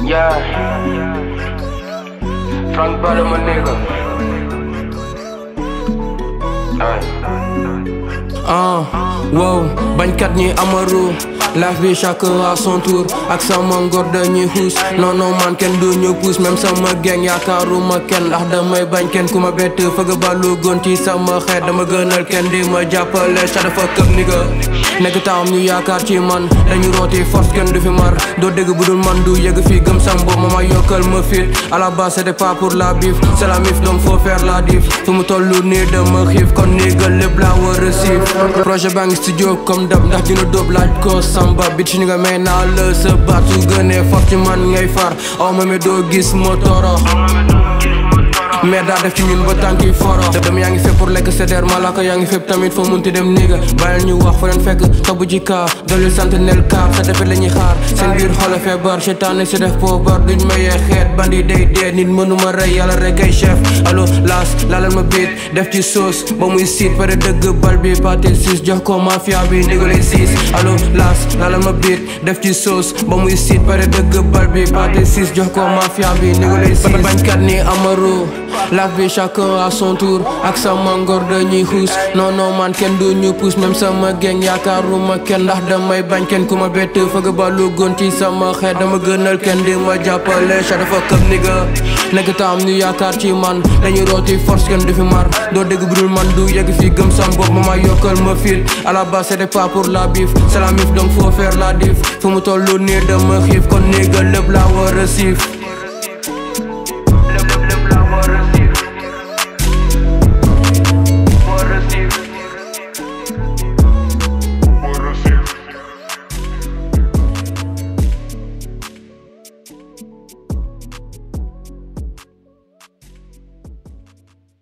Yeah. Frank Bada, my nigga. Alright. ah wow bañkat ñi amaru life bi chacun à son tour ak sama ngor dañuy xuus non non man kenn du ñu puus même sama geng yaakaaruma kenn ndax damay bañ kenn ku ma bett fëgg balu gon ci sama xeet dama gënal kenn di ma jàppale sa dafa këp ni ga nekk taam ñu yaakaar ci man dañu rooti force kenn du fi mar doo dégg bu dul man du yëg fii gëm sam bopp ma ma yokkal ma fit à la base c'était pas pour la bif c'est la mif donc faut faire la diff fu mu tollu nii dama xiif kon nii ga lépp laa war a siif projet baa ngi studio comme dab ndax dina dóob laaj ko samba bit si ni nga may naa la sa baat su gënee fort ci man ngay far aw ma mi doo gis ma toro mais daa def ci ñun ba tànki foro dem yaa ngi fépp pour lekk sédère malaka yaa ngi fépp tamit foo munti dem niga bàyyil ñu wax fa leen fekk topp ji kaa dolli sant nel kaar sa defet la ñuy xaar seen biir xole feebar seytaane si def poobar duñ mayee xeet bandi day dee nit mënuma rey yàlla rek ay chef allo laas laalal ma biit def ci sauce ba muy siit pare dëgg bal bi pâté siis jox ko mafia bi ndigale siis allo laas laalal ma biit def ci sauce ba muy siit pare dëgg bal bi pâté siis jox ko mafia bi ndigale siis bañkat ni amaru Life bi chacun à son tour ak sama ngor dañuy xuus non non man kenn du ñu pousse même sama geng yaakaaruma kenn ndax damay bañ kenn ku ma bett fëgg balu gon ci sama xeet dama gënal kenn di ma jàppale sa dafa këp ni ga nekk taam ñu yaakaar ci man dañuy rooti force kenn du fi mar doo dégg bu dul man du yegg fii gëm sam bopp ma ma yokkal ma fit à la base c'était pas pour la bif c'est la mif donc faut faire la diff fu mu tollu nii dama xiif kon nii ga lépp laa war a siif